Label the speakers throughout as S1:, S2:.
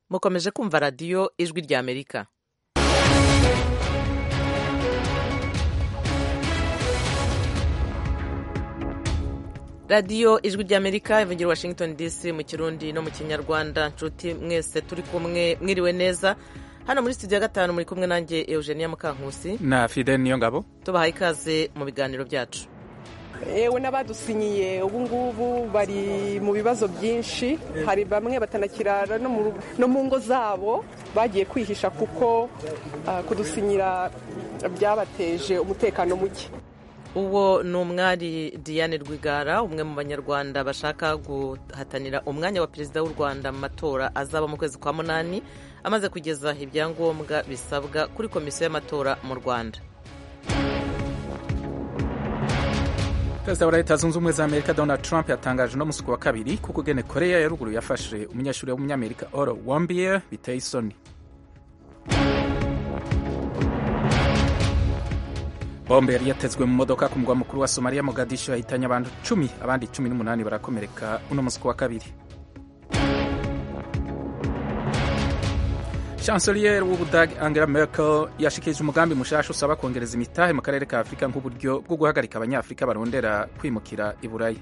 S1: mukomeje kumva radiyo ijwi rya amerika radiyo ijwi rya amerika ivugira washington dc mu kirundi no mu kinyarwanda nshuti mwese turi kumwe mwiriwe neza hano muri studio ya gatanu muri kumwe nanjye eugenia mukankusi
S2: na fide niyo ngabo
S1: tubahaye ikaze mu biganiro byacu
S3: yewe n'abadusinyiye ubu ngubu bari mu bibazo byinshi hari bamwe batanakirara no mu ngo zabo bagiye kwihisha kuko kudusinyira byabateje umutekano muke
S1: uwo ni umwari diane rwigara umwe mu banyarwanda bashaka guhatanira umwanya wa perezida w'u rwanda mu matora azaba mu kwezi kwa munani amaze kugeza ibyangombwa bisabwa kuri komisiyo y'amatora mu rwanda
S2: perezida wa leta zunze ubumwe za amerika donald trump yatangaje no musi wa kabiri kuko ugene korea ya ruguru yafashe umunyeshuri w'umunyamerika oro wambier biteye isoni bombe yari yatezwe mu modoka ku mugwa mukuru wa somaliya mogadisho yahitanye abantu cumi abandi cumi n'umunani barakomereka uno musi wa kabiri chancelier w'ubudagi angela merkel yashikirije umugambi mushasha usaba kongereza imitahe mu karere ka afurika nk'uburyo bwo guhagarika abanyafurika barondera kwimukira i buraya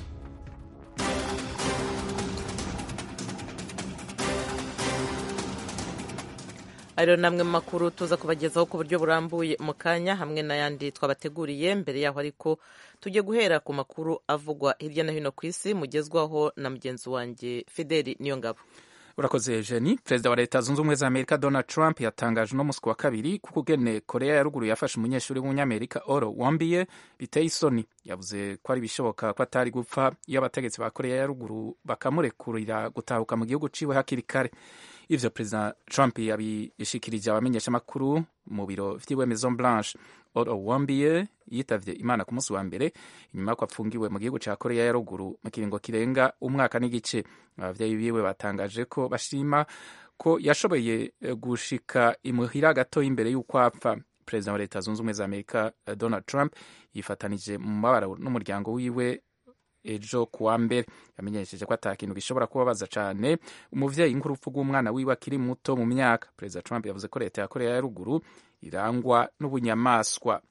S1: ayo ni amwe mu makuru tuza kubagezaho ku buryo burambuye mu kanya hamwe n'ayandi twabateguriye mbere yaho ariko tujye guhera ku makuru avugwa hirya no hino ku isi mugezwaho na mugenzi wanjye fideli niyo ngabo
S2: urakoze jeni perezida wa leta zunze ubumwe za amerika donald trump yatangaje uno musi wa kabiri kuko ugene korea ya ruguru yafashe umunyeshuri w'umunyamerika oro wambiye biteye isoni yavuze ko ari ibishoboka ko atari gupfa iyo abategetsi ba korea ya ruguru bakamurekurira gutahuka mu gihugu ciwe hakiri kare ivyo perezida trump yabishikirije abamenyeshamakuru mu biro vyiwe maison blanche oro wambiye yitavye imana ku munsi wa mbere inyuma y'uko apfungiwe mu gihugu ca korea ya ruguru mu kiringo kirenga umwaka n'igice abavyeyi biwe batangaje ko bashima ko yashoboye gushika imuhira gatoya imbere y'uko apfa perezida wa leta zunze ubumwe za amerika donald trump yifatanije mu mabara n'umuryango wiwe ejo kuwa mbere yamenyesheje ko ata kintu gishobora kubabaza cyane umuvyeyi nk'urupfu rw'umwana wiwe akiri muto mu myaka perezida trump yavuze ko leta ya korea ya ruguru irangwa n'ubunyamaswa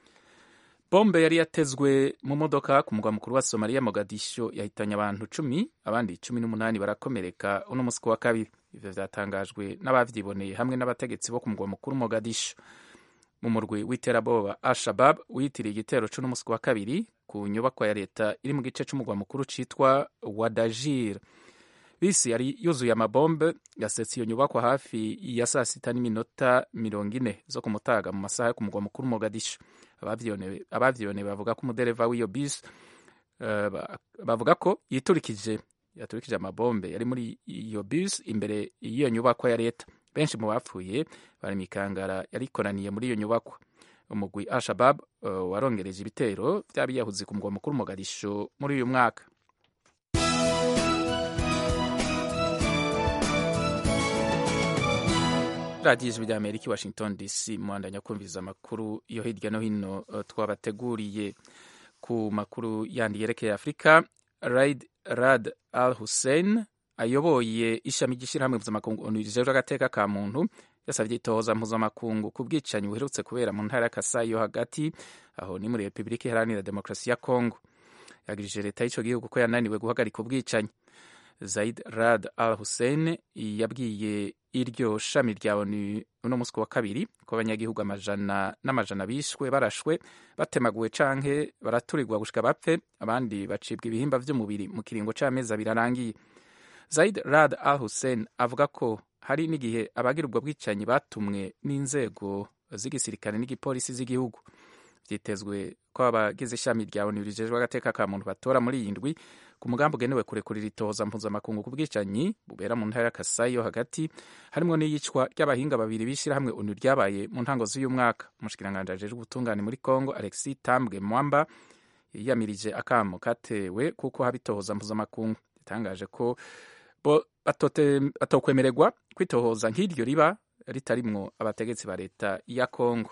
S2: bombe yari yatezwe mu modoka ku mugwa mukuru wa somaliya mogadisho yahitanye abantu cumi abandi cumi n'umunani barakomereka uno musi wa kabiri ivyo vyatangajwe n'abavyiboneye hamwe n'abategetsi bo ku mugwa mukuru mogadisho mu murwi w'iterabwoba al-shabab wiyitiriye igitero c'uno wa kabiri ku nyubakwa ya leta iri mu gice c'umugwa mukuru citwa wadajir bisi yari yuzuye amabombe yasetse iyo nyubakwa hafi ya saa sita n'iminota mirongo ine zo ku mutaga mu masaha yo ku mugwa mukuru mogadisho abavyiboneye bavuga ko umudereva w'iyo bisi uh, bavuga ko yiturikije yaturikije amabombe yari muri iyo bisi imbere y'iyo nyubakwa ya leta benshi mu bapfuye bari mikangara yarikoraniye muri iyo nyubakwa umugwi al-shabab uh, warongereje ibitero vy'abiyahuzi ku mugwa mukuru mogadisho muri uyu mwaka radiyo ijwi rya amerika i washington dc muhandanya kumviriza amakuru yo hirya no hino uh, twabateguriye ku makuru yandi yerekeye afurika raid rad al hussein ayoboye ishami ry'ishyirahamwe mpuzamakungu onu rijejwe agateka ka muntu yasabye itohoza mpuzamakungu ku bwicanyi buherutse kubera mu ntara ya kasayi yo hagati aho ni muri repubulika iharanira demokarasi ya kongo yagirije leta y'ico gihugu ko yananiwe guhagarika ubwicanyi zaid rad al hussein yabwiye iryo shami rya onu uno musi wa kabiri ko abanyagihugu amajana n'amajana bishwe barashwe batemaguwe canke baraturirwa gushika bapfe abandi bacibwa ibihimba vy'umubiri mu kiringo c'amezi abiri arangiye zaid rad al hussein avuga ko hari n'igihe abagira ubwo bwicanyi batumwe n'inzego z'igisirikare n'igipolisi z'igihugu vyitezwe ko abagize ishami rya onu rijejwe agateka ka muntu batora muri iyi ndwi ku mugambi ugenewe kurekurira itohoza mpuzamakungu ku bwicanyi bubera mu ntara ya kasayi yo hagati harimwo n'iyicwa ry'abahinga babiri b'ishirahamwe onu ryabaye mu ntango z'uyu mwaka umushikiranganji ajejwe ubutungane muri congo alexis tambwe mwamba yiyamirije akamo katewe kuko haba itohoza mpuzamakungu yatangaje ko bo batokwemererwa kwitohoza nk'iryo riba ritarimwo abategetsi ba leta ya congo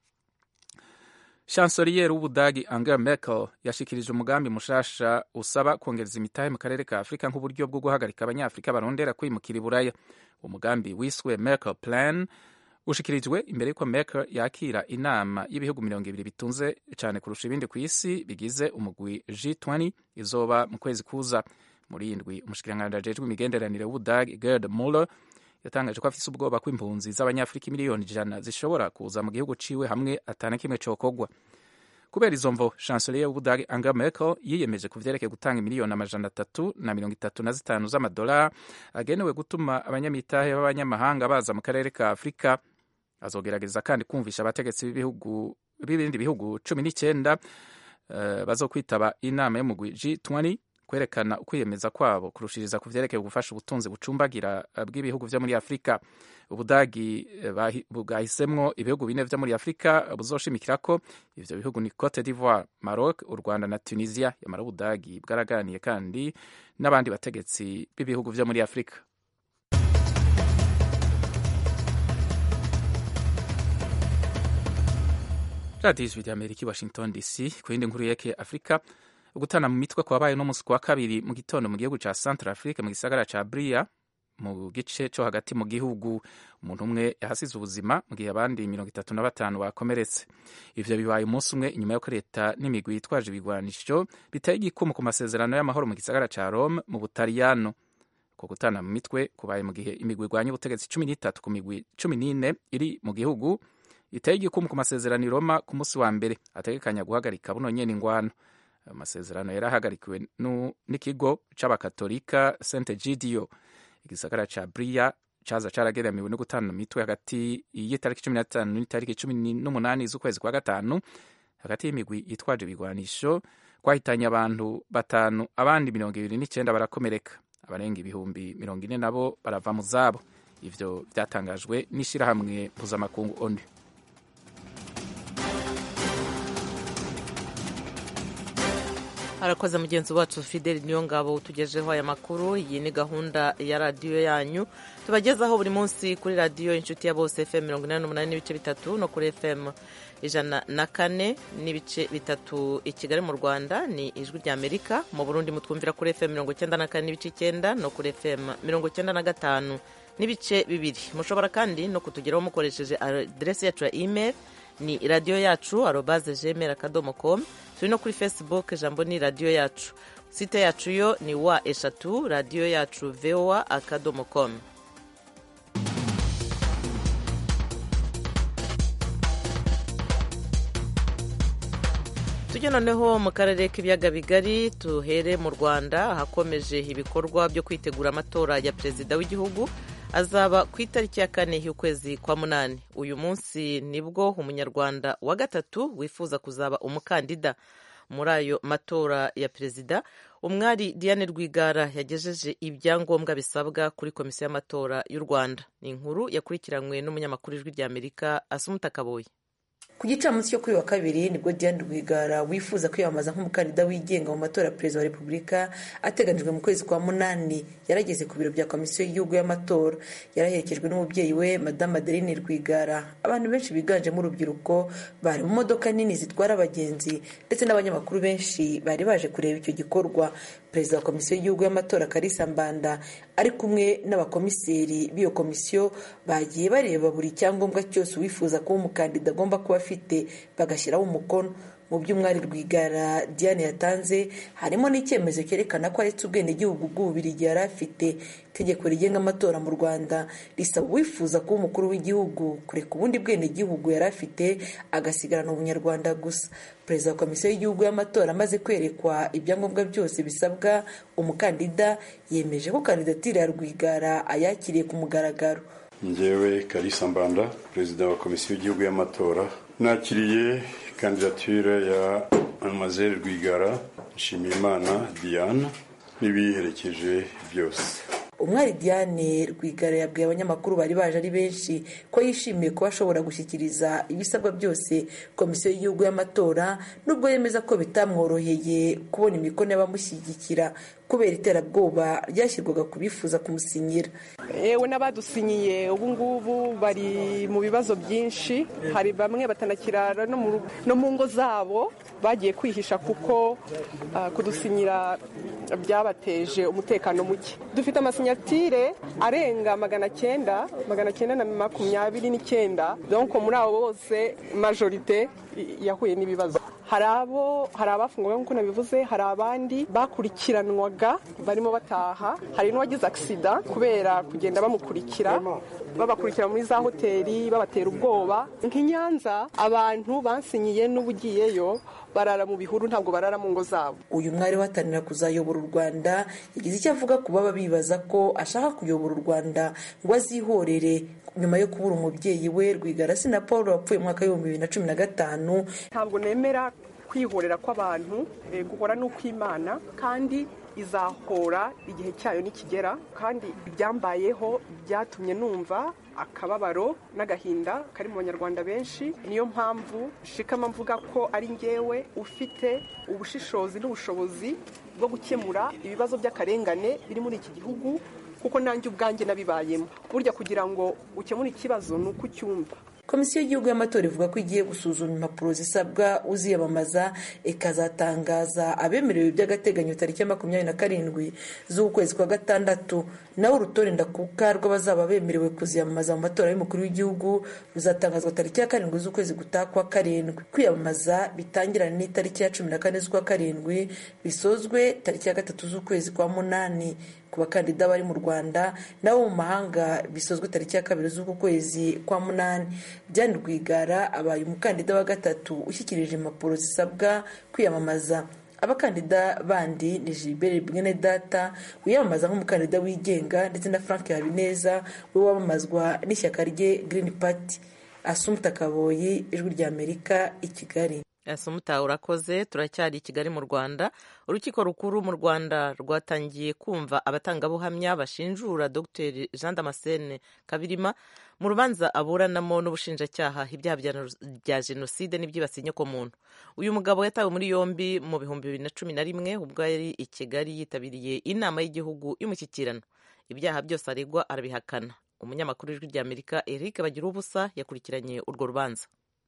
S2: chancelier w'ubudagi angela merkel yashikirije umugambi mushasha usaba kongereza imitahe mu karere ka afurika nk'uburyo bwo guhagarika abanyafurika barondera kwimukira i buraya umugambi wiswe merkel plan ushikirijwe imbere y'uko merkel yakira inama y'ibihugu mirongo ibiri bitunze cyane kurusha ibindi ku isi bigize umugwi g20 izoba mu kwezi kuza muri indwi umushikiranganji ajejwe imigenderanire w'ubudagi gerd muller yatangaje ko afise ubwoba ko impunzi z'abanyafurika miliyoni ijana zishobora kuza mu gihugu ciwe hamwe atana kimwe cokogwa kubera izo mvo chancelier w'ubudagi angela merkel yiyemeje ku vyerekeye gutanga miliyoni amajana atatu na mirongo itatu na zitanu z'amadolari agenewe gutuma abanyamitahe b'abanyamahanga baza mu karere ka afurika azogerageza kandi kumvisha abategetsi b'ibihugu b'ibindi bihugu cumi n'icyenda uh, bazokwitaba inama y'umugwi G20 kwerekana ukwiyemeza kwabo kurushiriza ku vyerekeye gufasha ubutunzi bucumbagira bw'ibihugu vyo muri Afurika ubudagi bwahisemwo ibihugu bine vyo muri Afurika buzoshimikira ko ivyo bihugu ni Cote d'Ivoire, Maroc, u Rwanda na Tunisia yamara ubudagi bwaraganiye kandi n'abandi bategetsi b'ibihugu vyo muri Afurika radiyo ijwi rya amerika i washington dc ku yindi nkuru yerekeye afurika ugutana mu mitwe kwabaye no munsi wa kabiri mu gitondo mu gihugu ca centre afrique mu gisagara ca bria mu gice co hagati mu gihugu umuntu umwe yahasize ubuzima mu gihe abandi mirongo itatu na batanu bakomeretse ivyo bibaye umunsi umwe inyuma y'uko leta n'imigwi yitwaje ibigwanisho biteye igikumu ku masezerano y'amahoro mu gisagara ca rome mu butaliyano ko gutana mu mitwe kubaye mu gihe imigwi igwanya ubutegetsi cumi n'itatu ku migwi cumi n'ine iri mu gihugu iteye igikumu ku masezerano i Roma ku munsi wa mbere ategekanya guhagarika buno nyene ingwano ayo masezerano yari ahagarikiwe n'ikigo c'abakatolika Saint Gidio igisagara ca Bria caza carageramiwe no gutana mitwe hagati y'itariki cumi na zitanu n'itariki cumi n'umunani z'ukwezi kwa gatanu hagati y'imigwi yitwaje ibigwanisho kwahitanye abantu batanu abandi mirongo ibiri n'icenda barakomereka abarenga ibihumbi mirongo ine nabo barava mu zabo ivyo vyatangajwe n'ishirahamwe mpuzamakungu onu
S1: harakoze mugenzi wacu fideli niyo ngabo utugejeho aya makuru iyi ni gahunda ya radiyo yanyu tubagezaho buri munsi kuri radiyo inshuti ya bose fm mirongo inani n'umunani n'ibice bitatu no kuri fm ijana na kane n'ibice bitatu i kigali mu rwanda ni ijwi rya amerika mu burundi mutwumvira kuri fm mirongo icyenda na kane n'ibice icyenda no kuri fm mirongo icyenda na gatanu n'ibice bibiri mushobora kandi no kutugeraho mukoresheje aderesi yacu ya email ni radiyo yacu arobaze gmail akadomo com turi no kuri facebook ijambo ni radiyo yacu site yacu yo ni wa eshatu radiyo yacu voa akadomo com tujye noneho mu karere k'ibiyaga bigari tuhere mu rwanda ahakomeje ibikorwa byo kwitegura amatora ya perezida w'igihugu azaba ku itariki ya kane y'ukwezi kwa munani uyu munsi nibwo umunyarwanda wa gatatu wifuza kuzaba umukandida muri ayo matora ya perezida umwari diane rwigara yagejeje ibyangombwa bisabwa kuri komisiyo y'amatora y'u rwanda ni inkuru yakurikiranywe n'umunyamakuru ijwi rya amerika asumuta kaboye
S4: ku gicamunsi cyo kuri wa kabiri nibwo diane rwigara wifuza kwiyamamaza nk'umukandida wigenga mu matora ya perezida wa repubulika ateganijwe mu kwezi kwa munani yarageze ku biro bya komisiyo y'igihugu y'amatora yaraherekejwe n'umubyeyi we madamu adeline rwigara abantu benshi biganjemo urubyiruko bari mu modoka nini zitwara abagenzi ndetse n'abanyamakuru benshi bari baje kureba icyo gikorwa perezida wa komisiyo y'igihugu y'amatora karisa mbanda ari kumwe n'abakomiseri b'iyo komisiyo bagiye bareba buri cyangombwa cyose uwifuza kuba umukandida agomba kuba afite bagashyiraho umukono mu by'umwari rwigara diane yatanze harimo n'icyemezo cyerekana ko aretse ubwenegihugu bw'ububirigi yari afite itegeko rigenga amatora mu rwanda risaba uwifuza kuba umukuru w'igihugu kureka ubundi bwenegihugu yari afite agasigarana ubunyarwanda gusa perezida wa komisiyo y'igihugu y'amatora amaze kwerekwa ibyangombwa byose bisabwa umukandida yemeje ko kandidatire ya rwigara ayakiriye ku mugaragaro
S5: njyewe karisa mbanda perezida wa komisiyo y'igihugu y'amatora nakiriye kandidatire ya mademoiselle rwigara nshimiyimana diane n'ibiherekeje byose
S4: umwari diane rwigara yabwiye abanyamakuru bari baje ari benshi ko yishimiye kuba ashobora gushyikiriza ibisabwa byose komisiyo y'igihugu y'amatora nubwo yemeza ko bitamworoheye kubona imikono y'abamushyigikira kubera iterabwoba ryashyirwaga ku bifuza kumusinyira
S3: yewe n'abadusinyiye ubu ngubu bari mu bibazo byinshi hari bamwe batanakirara no mu ngo zabo bagiye kwihisha kuko kudusinyira byabateje umutekano muke dufite amasinyatire arenga magana cyenda magana cyenda na makumyabiri n'icyenda donko muri abo bose majorite yahuye n'ibibazo hari abo hari abafunguwe nk'uko nabivuze hari abandi bakurikiranwaga barimo bataha hari n'uwagize agisida kubera kugenda bamukurikira babakurikira muri za hoteli babatera ubwoba nk'i Nyanza abantu bansinyiye n'ubugiyeyo barara mu bihuru ntabwo barara mu ngo zabo
S4: uyu mwari wahatanira kuzayobora u rwanda yagize icyo avuga ku baba bibaza ko ashaka kuyobora u rwanda ngo azihorere nyuma yo kubura umubyeyi we rwigara na paul wapfuye mu mwaka w'ibihumbi bibiri na cumi na gatanu
S3: ntabwo nemera kwihorera kw'abantu guhora n'ukw'imana kandi izahora igihe cyayo nikigera kandi ibyambayeho byatumye numva akababaro n'agahinda kari mu banyarwanda benshi niyo mpamvu shikama mvuga ko ari ngewe ufite ubushishozi n'ubushobozi bwo gukemura ibibazo by'akarengane biri muri iki gihugu kuko nanjye ubwanjye nabibayemo burya kugira ngo ukemure ikibazo ni uko ucyumva
S4: komisiyo y'igihugu y'amatora ivuga ko igiye gusuzuma impapuro zisabwa uziyamamaza ikazatangaza abemerewe by'agateganyo tariki ya makumyabiri na karindwi z'ukwezi kwa gatandatu nawe urutonde ndakuka rw'abazaba bemerewe kuziyamamaza mu matora y'umukuru w'igihugu ruzatangazwa tariki ya karindwi z'ukwezi gutaha kwa karindwi kwiyamamaza bitangirana n'itariki ya cumi na kane z'ukwa karindwi bisozwe tariki ya gatatu z'ukwezi kwa munani ku bakandida bari mu rwanda n'abo mu mahanga bisozwe tariki ya kabiri z'uku kwezi kwa munani Diane Rwigara abaye umukandida wa gatatu ushyikirije impapuro zisabwa kwiyamamaza abakandida bandi ni Gilbert Bwenedata wiyamamaza nk'umukandida wigenga ndetse na Frank Habineza we wamamazwa n'ishyaka rye Green Party Asumta Kaboyi ijwi rya Amerika i Kigali
S1: asumuta urakoze turacyari i kigali mu rwanda urukiko rukuru mu rwanda rwatangiye kumva abatangabuhamya bashinjura dr jean damascene kabirima mu rubanza aburanamo n'ubushinjacyaha ibyaha bya jenoside n'ibyibasiye inyokomuntu uyu mugabo yatawe muri yombi mu bihumbi bibiri na cumi na rimwe ubwo yari i kigali yitabiriye inama y'igihugu y'umushyikirano ibyaha byose aregwa arabihakana umunyamakuru w'ijwi ry'amerika eric bagira ubusa yakurikiranye urwo rubanza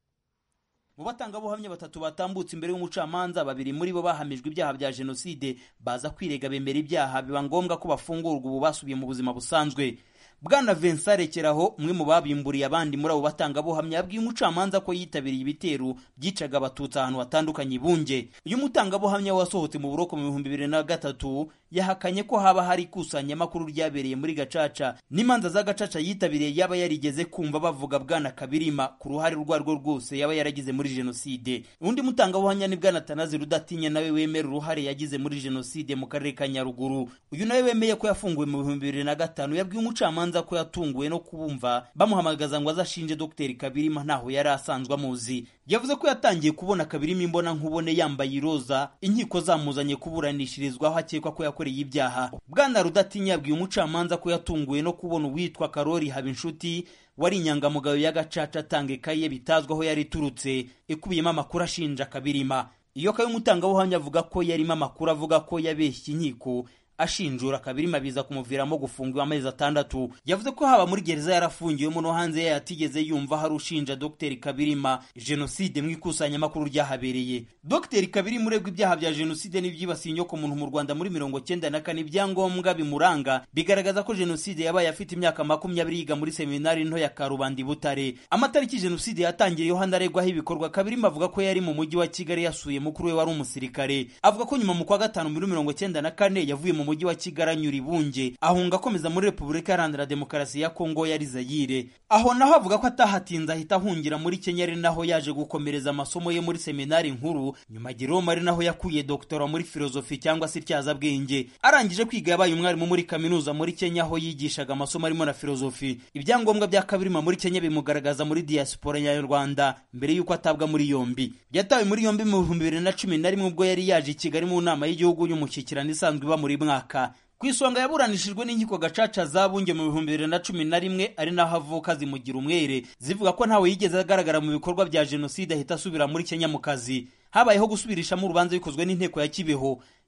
S6: mu batangabuhamya batatu batambutse imbere y'umucamanza babiri muri bo bahamijwe ibyaha bya jenoside baza kwirega bemera ibyaha biba ngombwa ko bafungurwa ubu basubiye mu buzima busanzwe bwana Vincent rekeraho umwe mu babimburiye abandi muri abo batangabuhamya yabwiye umucamanza ko yitabiriye ibitero byicaga abatutsi ahantu hatandukanye bunge uyu mutangabuhamya wasohotse mu buroko mu bihumbi bibiri na gatatu yahakanye ko haba hari ikusanyamakuru ryabereye muri gacaca n'imanza za gacaca yitabiriye yaba yarigeze kumva bavuga bwana kabirima ku ruhare urwo arirwo rwose yaba yaragize muri jenoside undi mutangabuhamya ni bwana tanazi rudatinya nawe wemera uruhare yagize muri jenoside mu karere ka nyaruguru uyu nawe wemeye ko yafunguwe mu bihumbi bibiri na gatanu yabwiye umucamanza ko yatunguwe no kubumva bamuhamagaza ngo azashinje dr kabirima ntaho yari asanzwe amuzi yavuze ko yatangiye kubona kabirima imbona nkubone yambaye iroza inkiko zamuzanye kuburanishirizwaho akekwa ko yakoreye ibyaha bwana rudatinya yabwiye umucamanza ko yatunguwe no kubona uwitwa karori habinshuti wari inyangamugayo y'agacaca atanga ikaye bitazwi aho yari iturutse ikubiyemo amakuru ashinja kabirima iyo kayo umutangabuhamya avuga ko yarimo amakuru avuga ko yabeshye inkiko ashinjura kabirima biza kumuviramo gufungwa amezi atandatu yavuze ko haba muri gereza yarafungiwemo no hanze yayo atigeze yumva hari ushinja dr kabirima jenoside mu ikusanyamakuru ryahabereye dr kabirima uregwa ibyaha bya jenoside n'ibyibasiye inyoko muntu mu rwanda muri mirongo cyenda na kane ibyangombwa bimuranga bigaragaza ko jenoside yabaye afite imyaka makumyabiri yiga muri seminari nto ya karubanda butare amatariki jenoside yatangiriyeho hanaregwaho ibikorwa kabirima avuga ko yari mu mujyi wa kigali yasuye mukuru we wari umusirikare avuga ko nyuma mu kwa gatanu muri mirongo cyenda na kane yavuye mu mujyi wa kigali anyura ibunge ahunga akomeza muri repubulika iharanira demokarasi ya kongo yari zayire aho naho avuga ko atahatinze ahita ahungira muri kenya ari naho yaje gukomereza amasomo ye muri seminari nkuru nyuma jerome ari naho yakuye doktora muri filozofi cyangwa se ityazabwenge arangije kwiga yabaye umwarimu muri kaminuza muri kenya aho yigishaga amasomo arimo na filozofi ibyangombwa bya kabirima muri kenya bimugaragaza muri diaspora nyarwanda mbere y'uko atabwa muri yombi yatawe muri yombi mu bihumbi bibiri na cumi na rimwe ubwo yari yaje i kigali mu nama y'igihugu y'umushyikirano isanzwe iba muri mwaka ku isonga yaburanishijwe n'inkiko gacaca zabunge mu bihumbi bibiri na cumi na rimwe ari naho avuka zimugira umwere zivuga ko ntawe yigeze agaragara mu bikorwa bya jenoside ahita asubira muri kenya mu kazi habayeho gusubirishamo urubanza bikozwe n'inteko ya kibeho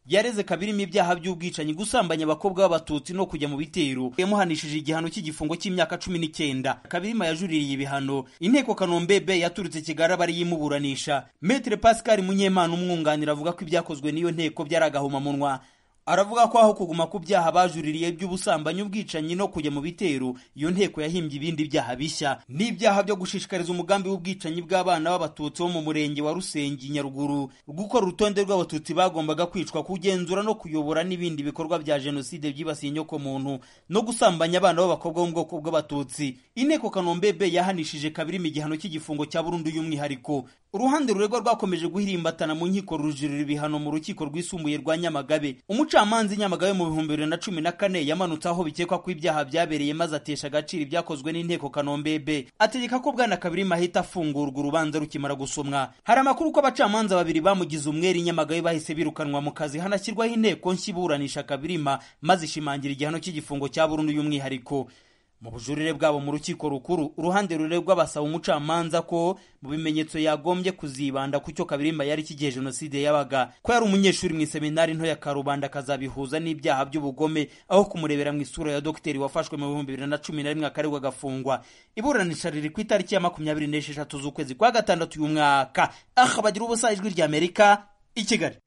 S6: yareze kabirimo ibyaha by'ubwicanyi gusambanya abakobwa b'abatutsi no kujya mu bitero yamuhanishije igihano cy'igifungo cy'imyaka cumi n'icyenda kabirima yajuririye ibihano inteko kanombebe yaturutse kigali aba ari yimuburanisha metere pascal munyemana umwunganira avuga ko ibyakozwe n'iyo nteko byari agahomamunwa aravuga ko aho kuguma ku byaha bajuririye by'ubusambanyi ubwicanyi no kujya mu bitero iyo nteko yahimbye ibindi byaha bishya n'ibyaha byo gushishikariza umugambi w'ubwicanyi bw'abana b'abatutsi bo mu murenge wa rusengi nyaruguru gukora urutonde rw'abatutsi bagombaga kwicwa kugenzura no kuyobora n'ibindi bikorwa bya jenoside byibasiye inyokomuntu no gusambanya abana b'abakobwa bo mu bwoko bw'abatutsi inteko kanombebe yahanishije kabiri igihano cy'igifungo cya burundu y'umwihariko uruhande ruregwa rwakomeje guhirimbatana mu nkiko rujurira ibihano mu rukiko rwisumbuye rwa nyamagabe umucamanza i nyamagabe mu bihumbi bibiri na cumi na kane yamanutse aho bikekwa ko ibyaha byabereye maze atesha agaciro ibyakozwe n'inteko kanombebe ategeka ko bwana kabirima ahita afungurwa urubanza rukimara gusomwa hari amakuru ko abacamanza babiri bamugize umwere i nyamagabe bahise birukanwa mu kazi hanashyirwaho inteko nshya iburanisha kabirima maze ishimangira igihano cy'igifungo cya burundu y'umwihariko mu bujurire bwabo mu rukiko rukuru uruhande ruregwa basaba umucamanza ko mu bimenyetso yagombye kuzibanda ku cyo kabirima yari kigihe jenoside yabaga ko yari umunyeshuri mu iseminari nto ya karubanda akazabihuza n'ibyaha by'ubugome aho kumurebera mu isura ya dogiteri wafashwe mu bihumbi bibiri na cumi na rimwe akaregwa agafungwa iburanisha riri ku itariki ya makumyabiri n'esheshatu z'ukwezi kwa gatandatu uyu mwaka aha bagira ubusa ijwi ry'amerika i kigali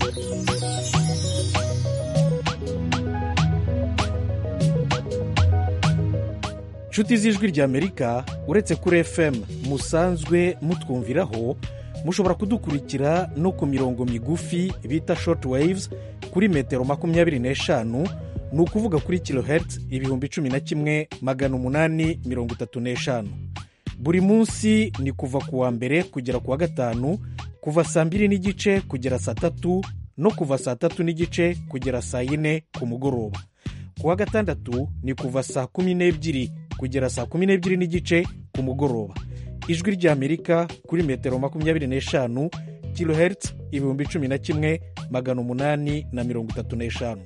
S7: inshuti z'ijwi ry'amerika uretse kuri fm musanzwe mutwumviraho mushobora kudukurikira no ku mirongo migufi bita short waves kuri metero makumyabiri n'eshanu ni ukuvuga kuri kilohertz ibihumbi cumi na kimwe magana umunani mirongo itatu n'eshanu buri munsi ni kuva ku wa mbere kugera ku wa gatanu kuva saa mbiri n'igice kugera saa tatu no kuva saa tatu n'igice kugera saa yine ku mugoroba ku wa gatandatu ni kuva saa kumi n'ebyiri kugera saa kumi n'ebyiri n'igice ku mugoroba ijwi ry'amerika kuri metero makumyabiri n'eshanu kilohertz ibihumbi cumi na kimwe magana umunani na mirongo itatu n'eshanu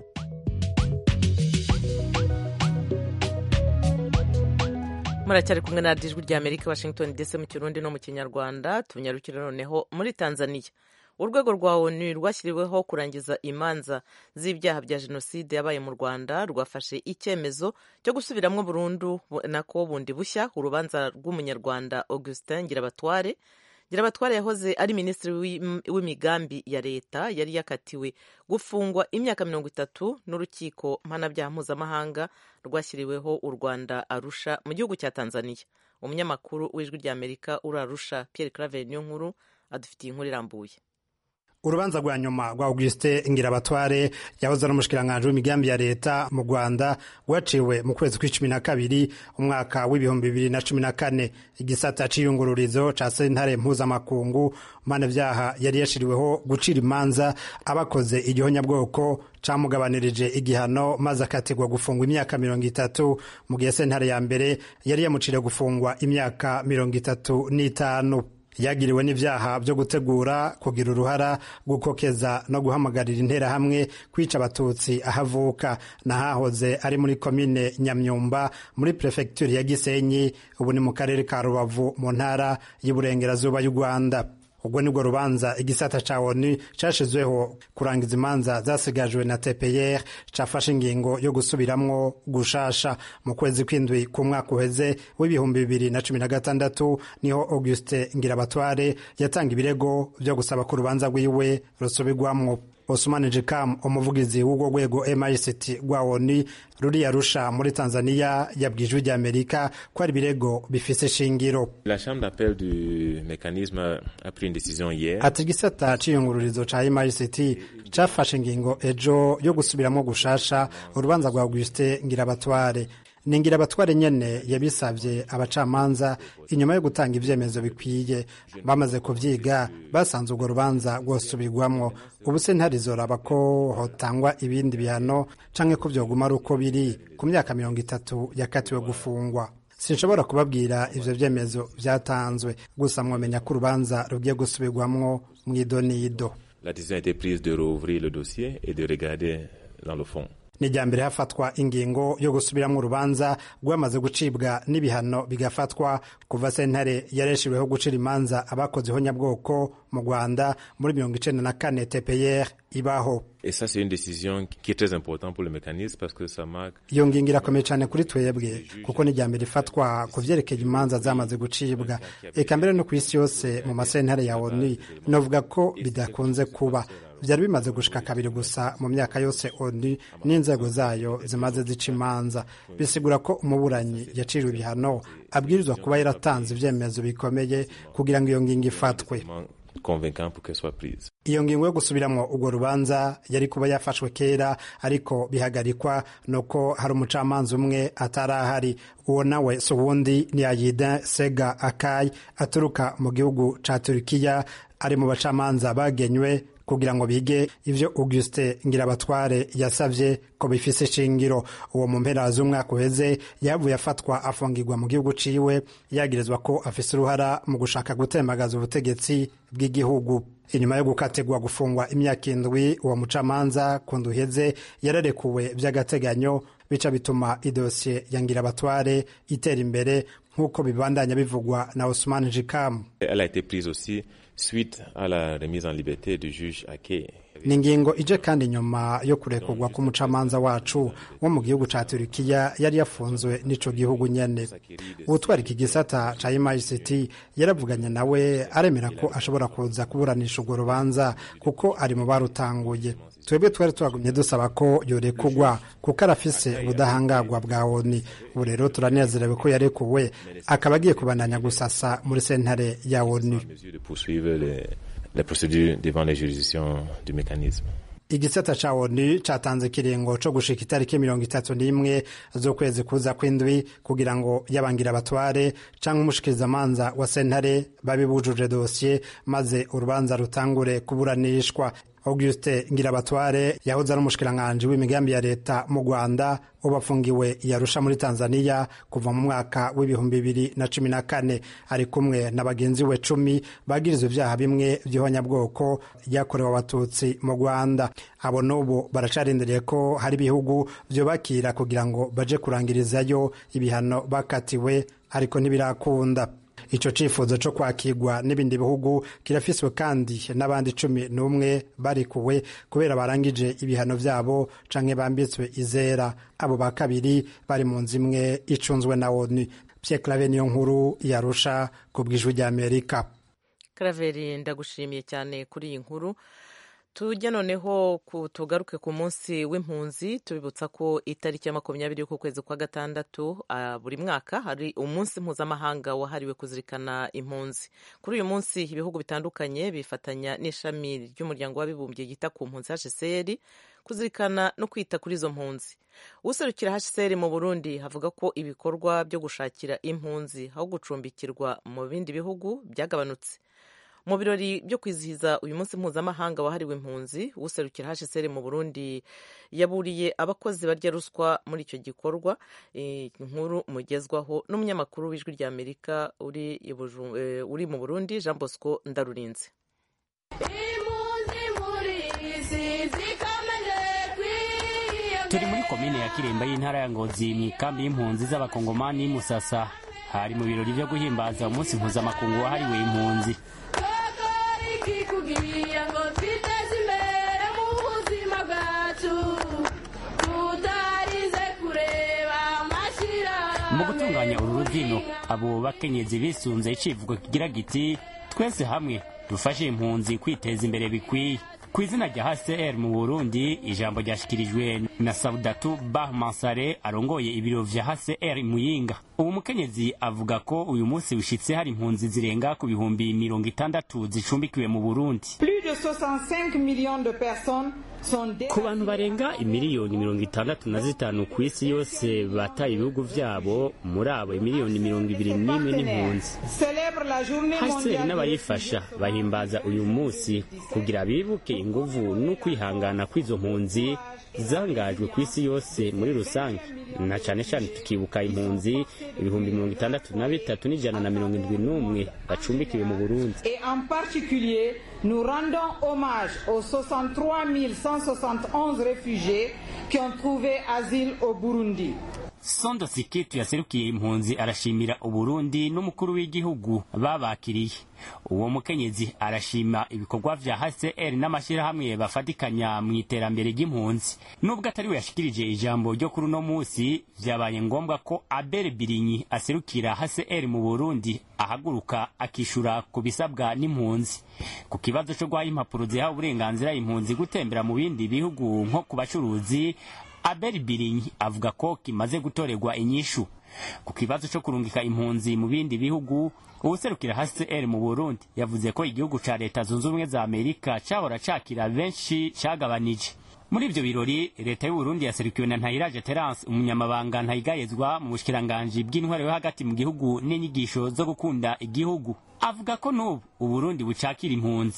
S1: muracyari kumwe na ijwi ry'amerika washington dc mu kirundi no mu kinyarwanda tunyarukire noneho muri tanzania urwego rwa onu rwashyiriweho kurangiza imanza z'ibyaha bya jenoside yabaye mu rwanda rwafashe icyemezo cyo gusubiramo burundu nako bundi bushya urubanza rw'umunyarwanda augustin ngirabatware ngirabatware yahoze ari minisitiri w'imigambi ya leta yari yakatiwe gufungwa imyaka mirongo itatu n'urukiko mpanabyaha mpuzamahanga rwashyiriweho u rwanda arusha mu gihugu cya tanzania umunyamakuru w'ijwi ry'amerika uri arusha pierre claver niyo nkuru adufitiye inkuru irambuye
S8: urubanza rwa nyuma rwa augustin ngirabatware yahoze ari umushikiranganji w'imigambi ya leta mu rwanda rwaciwe mu kwezi kw'icumi na kabiri umwaka w'ibihumbi bibiri na cumi na kane igisata c'iyungururizo ca sentare mpuzamakungu mpanavyaha yari yashiriweho gucira imanza abakoze igihonyabwoko camugabanirije igihano maze akategwa gufungwa imyaka mirongo itatu mu gihe sentare ya mbere yari yamuciriye gufungwa imyaka mirongo itatu n'itanu yagiriwe n'ibyaha byo gutegura kugira uruhara gukokeza no guhamagarira interahamwe kwica abatutsi ahavuka n'ahahoze ari muri komine nyamyumba muri perefegitura ya gisenyi ubu ni mu karere ka rubavu mu ntara y'uburengerazuba y'u rwanda ubwo nibwo rubanza igisata ca onu cashizweho kurangiza imanza zasigajwe na tpr cafashe ingingo yo gusubiramwo gushasha mu kwezi kw'indwi ku mwaka uheze w'ibihumbi bibiri na cumi na gatandatu niho auguste ngirabatware yatanga ibirego vyo gusaba ko urubanza rwiwe rusubirwamwo Osman Jikam umuvugizi w'urwo rwego MICT rwa ONU ruri Arusha muri Tanzania yabwiye ijwi ry'Amerika ko ari ibirego bifise shingiro.
S9: La chambre d'appel du mécanisme a pris une décision hier.
S8: Ati igisata c'iyungururizo ca MICT cafashe ingingo ejo yo gusubiramwo gushasha urubanza rwa Auguste Ngirabatware ni ngirabatware nyene yabisavye abacamanza inyuma yo gutanga ivyemezo bikwiye bamaze kuvyiga basanze urwo rubanza rwosubirwamwo ubu se ntarizoraba ko hotangwa ibindi bihano canke ko vyoguma ari uko biri ku myaka mirongo itatu yakatiwe gufungwa sinshobora kubabwira ivyo vyemezo vyatanzwe gusa mwomenya ko urubanza rugiye gusubirwamwo mw'idonido
S9: La décision a été prise de rouvrir le dossier et de regarder dans le fond.
S8: ni irya mbere hafatwa ingingo yo gusubiramo urubanza rwamaze gucibwa n'ibihano bigafatwa kuva sentare yareshejweho gucira imanza abakoze ihonyabwoko mu rwanda muri mirongo icenda na kane tpr ibaho
S9: Et ça, c'est une décision qui est très importante pour le mécanisme parce que ça marque
S8: iyo ngingo irakomeye cyane kuri twebwe kuko ni irya mbere ifatwa ku vyerekeye imanza zamaze gucibwa eka mbere no ku isi yose mu masentare ya onu novuga ko bidakunze kuba vyari bimaze gushika kabiri gusa mu myaka yose onu n'inzego zayo zimaze zica imanza bisigura ko umuburanyi yaciriwe ibihano abwirizwa kuba yaratanze ivyemezo bikomeye kugira ngo iyo ngingo ifatwe
S9: convaincant pour qu'elle soit prise.
S8: iyo ngingo yo gusubiramwo urwo rubanza yari kuba yafashwe kera ariko bihagarikwa nuko hari umucamanza umwe atari ahari uwo nawe si uwundi ni ayida sega akayi aturuka mu gihugu ca turukiya ari mu bacamanza bagenywe kugira ngo bige ivyo Auguste Ngirabatware yasavye ko bifise shingiro uwo mu mpera z'umwaka uheze yavuye afatwa afungirwa mu gihugu ciwe yagirizwa ko afise uruhara mu gushaka gutembagaza ubutegetsi bw'igihugu inyuma yo gukatirwa gufungwa imyaka indwi uwo mucamanza ku nduheze yararekuwe vy'agateganyo bica bituma idosiye ya Ngirabatware itera imbere nk'uko bibandanya bivugwa na Ousmane Jikamu
S9: Elle a été prise aussi suite à la remise en liberté du juge Ake.
S8: ni ingingo ije kandi nyuma yo kurekurwa k'umucamanza wacu wo mu gihugu ca turukiya yari yafunzwe n'ico gihugu nyene uwutwara iki gisata ca ict yaravuganye nawe aremera ko ashobora kuza kuburanisha urwo rubanza kuko ari mu barutanguye twebwe twari twagumye dusaba ko yorekugwa kuko arafise ubudahangarwa bwa oni ubu rero turanezerewe ko yarekuwe akaba agiye kubandanya gusasa muri sentare ya oni
S9: mesure de poursuivre les, les procédures devant les juridictions du mécanisme.
S8: igisata ca onu catanze ikiringo co gushika itariki mirongo itatu n'imwe z'ukwezi kuza kw'indwi kugira ngo yabangira abatware canke umushikirizamanza wa sentare babe bujuje dosiye maze urubanza rutangure kuburanishwa auguste ngirabatware yahoze ari umushikiranganji w'imigambi ya leta mu rwanda ubu afungiwe yarusha muri tanzania kuva mu mwaka w'ibihumbi bibiri na cumi na kane ari kumwe na bagenzi we cumi bagirizwa ivyaha bimwe vy'ihonyabwoko ryakorewe abatutsi mu rwanda abo n'ubu baracarindiriye ko hari ibihugu vyobakira kugira ngo baje kurangirizayo ibihano bakatiwe ariko ntibirakunda ico cifuzo co kwakirwa n'ibindi bihugu kirafiswe kandi n'abandi cumi n'umwe barikuwe kubera barangije ibihano vyabo canke bambitswe izera abo ba kabiri bari mu nzu imwe icunzwe na onu Pierre Claver niyo nkuru yarusha ku bw'ijwi ry'Amerika
S1: karaveri ndagushimiye cyane kuri iyi nkuru tujya noneho tugaruke ku munsi w'impunzi tubibutsa ko itariki ya makumyabiri y'uku kwezi kwa gatandatu buri mwaka hari umunsi mpuzamahanga wahariwe kuzirikana impunzi kuri uyu munsi ibihugu bitandukanye bifatanya n'ishami ry'umuryango w'abibumbye yita ku mpunzi hcr kuzirikana no kwita kuri izo mpunzi userukira hcr mu burundi havuga ko ibikorwa byo gushakira impunzi aho gucumbikirwa mu bindi bihugu byagabanutse mu birori byo kwizihiza uyu munsi mpuzamahanga wahariwe impunzi userukira hcr mu burundi yaburiye abakozi barya ruswa muri icyo gikorwa inkuru mugezwaho n'umunyamakuru w'ijwi rya amerika uri mu burundi jean bosco ndarurinze
S10: turi muri komine ya kiremba y'intara ya ngozi mu ikambi y'impunzi z'abakongomani musasa hari mu birori byo guhimbaza umunsi mpuzamakungu wahariwe impunzi
S11: kugira ngo twiteze imbere mu buzima bwacu tutarize kureba amashyira
S10: mu gutunganya uru rubyino abo bakenyezi bisunze icivugo kigira giti twese hamwe dufashe impunzi kwiteza imbere bikwiye ku izina rya hcr mu burundi ijambo ryashyikirijwe na saudatu bah mansare arongoye ibiro vya hcr muyinga ubu mukenyezi avuga ko uyu munsi wishitse hari impunzi zirenga ku bihumbi mirongo itandatu zicumbikiwe mu burundi ku bantu barenga imiliyoni mirongo itandatu na zitanu ku isi yose bataye ibihugu vyabo muri abo imiliyoni mirongo ibiri n'imwe n'impunzi hcr n'abayifasha bahimbaza uyu munsi kugira bibuke inguvu n'ukwihangana kw'izo mpunzi zangajwe ku isi yose muri rusange na cane cane tukibuka impunzi ibihumbi mirongo itandatu na bitatu n'ijana na mirongo indwi n'umwe bacumbikiwe mu burundi
S12: nous rendons hommage aux 63 171 réfugiés qui ont trouvé asile au Burundi.
S10: sondo sikitu yaserukiye impunzi arashimira uburundi n'umukuru w'igihugu babakiriye uwo mukenyezi arashima ibikorwa vya hcr n'amashyirahamwe bafatikanya mu iterambere ry'impunzi nubwo atari we yashikirije ijambo ryo kuri uno munsi vyabaye ngombwa ko abel birinyi aserukira hcr mu burundi ahaguruka akishura ku bisabwa n'impunzi ku kibazo co guha impapuro ziha uburenganzira impunzi gutembera mu bindi bihugu nko ku bacuruzi abel birinyi avuga ko kimaze gutorerwa inyishu ku kibazo cyo kurungika impunzi mu bindi bihugu uwuserukira hcr mu burundi yavuze ko igihugu ca leta zunze ubumwe za amerika cahora cakira benshi cagabanije muri ivyo birori leta y'uburundi yaserukiwe na ntayiraje terence umunyamabanga ntayigayezwa mu bushikiranganji bw'intwaro yo hagati mu gihugu n'inyigisho zo gukunda igihugu avuga ko n'ubu uburundi bucakira impunzi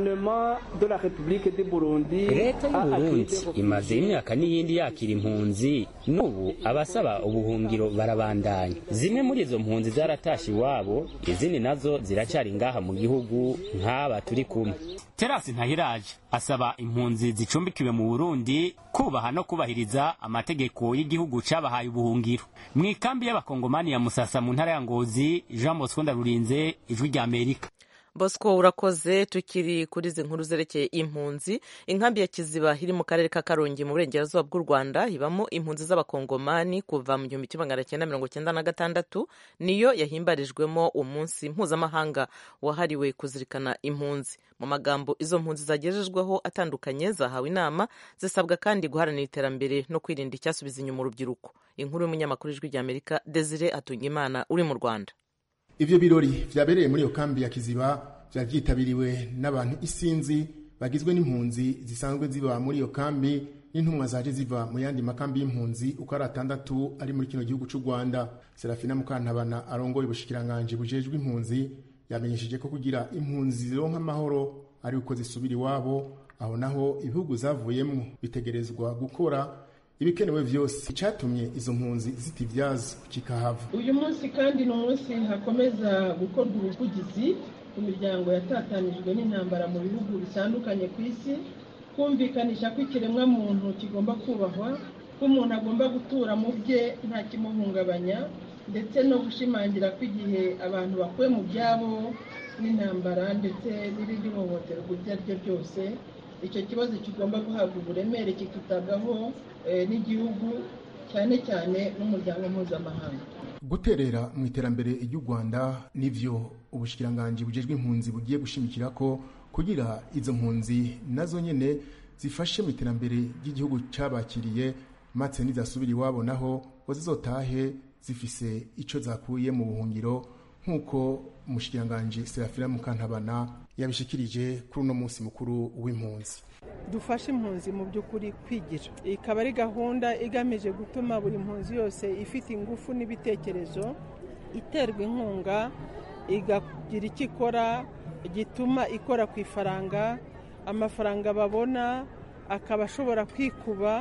S10: leta y'uburundi imaze imyaka n'iyindi yakira impunzi n'ubu abasaba ubuhungiro barabandanya zimwe muri izo mpunzi zaratashe iwabo izindi nazo ziracari ngaha mu gihugu nk'aba turi kumwe terasi ntahiraje asaba impunzi zicumbikiwe mu burundi kubaha no kubahiriza amategeko y'igihugu cabahaye ubuhungiro mu ikambi y'abakongomani ya musasa mu ntara ya ngozi jean bosco ndarurinze ijwi rya amerika
S1: bosco urakoze tukiri kuri izi nkuru zerekeye impunzi inkambi ya kiziba iri mu karere ka karongi mu burengerazuba bw'u rwanda ibamo impunzi z'abakongomani kuva mu gihumbi kimwe magana cyenda mirongo cyenda na gatandatu niyo yahimbarijwemo umunsi mpuzamahanga wahariwe kuzirikana impunzi mu magambo izo mpunzi zagejejweho atandukanye zahawe inama zisabwa kandi guharanira iterambere no kwirinda icyasubiza inyuma urubyiruko inkuru y'umunyamakuru ijwi rya amerika desire atungimana uri mu rwanda
S13: ivyo birori vyabereye muri iyo kambi ya kiziba vyari vyitabiriwe n'abantu isinzi bagizwe n'impunzi zisanzwe ziba muri iyo kambi n'intumwa zaje ziva mu yandi makambi y'impunzi uko ari atandatu ari muri kino gihugu c'u rwanda serafina mukantabana arongoye ubushikiranganji bujejwe impunzi yamenyesheje ko kugira impunzi zironka amahoro ari uko zisubira iwabo aho naho ibihugu zavuyemwo bitegerezwa gukora ibikenewe vyose icatumye izo mpunzi zitivyaza kikahava
S14: uyu munsi kandi ni umunsi hakomeza gukorwa ubuvugizi ku miryango yatatanijwe n'intambara mu bihugu bitandukanye ku isi kumvikanisha ko ikiremwa muntu kigomba kubahwa ko umuntu agomba gutura mu bye nta kimuhungabanya ndetse no gushimangira ko igihe abantu bakuwe mu byabo n'intambara ndetse n'irindi hohoterwa iryo ari ryo ryose icyo kibazo kigomba guhabwa uburemere kikitabwaho n'igihugu cyane cyane n'umuryango mpuzamahanga
S13: guterera mu iterambere ry'u rwanda nivyo ubushikiranganji bujejwe impunzi bugiye gushimikira ko kugira izo mpunzi nazo nyene zifashe mu iterambere ry'igihugu cabakiriye maze nizasubira iwabo naho ngo zizotahe zifise ico zakuye mu buhungiro nk'uko umushikiranganji serafina mukantabana yabishikirije kuri uno munsi mukuru w'impunzi
S3: dufashe impunzi mu by'ukuri kwigira ikaba ari gahunda igamije gutuma buri mpunzi yose ifite ingufu n'ibitekerezo iterwa inkunga igagira icyo ikora gituma ikora ku ifaranga amafaranga babona akaba ashobora kwikuba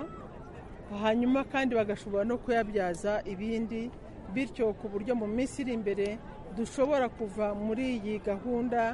S3: hanyuma kandi bagashobora no kuyabyaza ibindi bityo ku buryo mu minsi iri imbere dushobora kuva muri iyi gahunda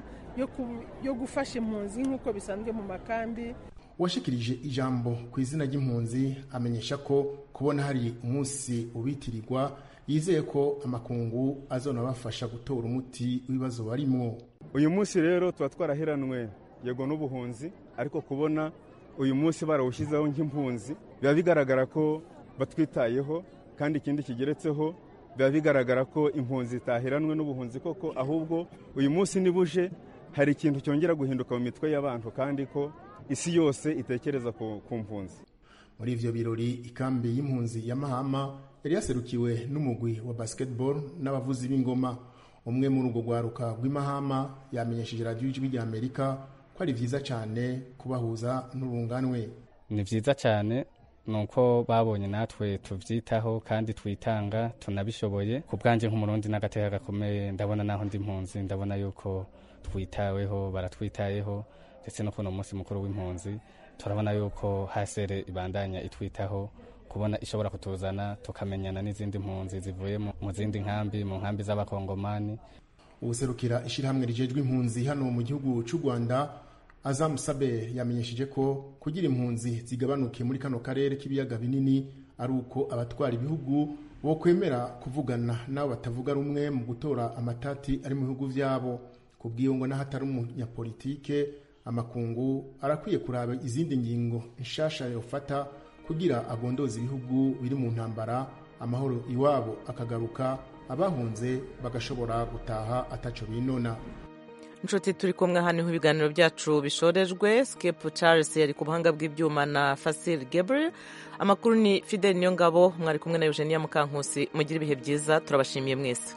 S3: yo gufasha impunzi nk'uko bisanzwe mu makambi
S13: uwashikirije ijambo ku izina ry'impunzi amenyesha ko kubona hari umunsi ubitirirwa yizeye ko amakungu azonabafasha gutora umuti w'ibibazo barimwo
S15: uyu munsi rero tuba twaraheranwe yego n'ubuhunzi ariko kubona uyu munsi barawushyizeho nk'impunzi biba bigaragara ko batwitayeho kandi ikindi kigeretseho biba bigaragara ko impunzi zitaheranwe n'ubuhunzi koko ahubwo uyu munsi nibuje hari ikintu cyongera guhinduka mu mitwe y'abantu kandi ko isi yose itekereza ku mpunzi
S13: muri ivyo birori ikambi y'impunzi ya mahama yari yaserukiwe n'umugwi wa basketball n'abavuzi b'ingoma umwe muri urwo rwaruka rw'imahama yamenyesheje radiyo ijwi rya amerika ko ari vyiza cyane kubahuza n'urunganwe
S16: ni vyiza cyane nuko babonye natwe tuvyitaho kandi twitanga tunabishoboye ku bwanje nk'umurundi n'agateka gakomeye ndabona naho ndi mpunzi ndabona yuko twitaweho baratwitayeho ndetse no kuno munsi mukuru w'impunzi turabona yuko hasere ibandanya itwitaho kubona ishobora kutuzana tukamenyana n'izindi mpunzi zivuye mu zindi nkambi mu nkambi z'abakongomani
S13: ubuserukira ishyirahamwe rijejwe impunzi hano mu gihugu cy'u rwanda Azam Saber yamenyesheje ko kugira impunzi zigabanuke muri kano karere k'ibiyaga binini ari uko abatwara ibihugu bo kwemera kuvugana n'abo batavuga rumwe mu gutora amatati ari mu bihugu vyabo kubw'iyo ngo n'ahatari umunyapolitike amakungu arakwiye kuraba izindi ngingo nshasha yofata kugira agondoze ibihugu biri mu ntambara amahoro iwabo akagaruka abahunze bagashobora gutaha ataco binona
S1: inshuti turi kumwe hano ibiganiro byacu bishorejwe skip charles yari ku buhanga bw'ibyuma na fasil gabriel amakuru ni fidel niyo ngabo mwari kumwe na eugenia mukankusi mugire ibihe byiza turabashimiye mwese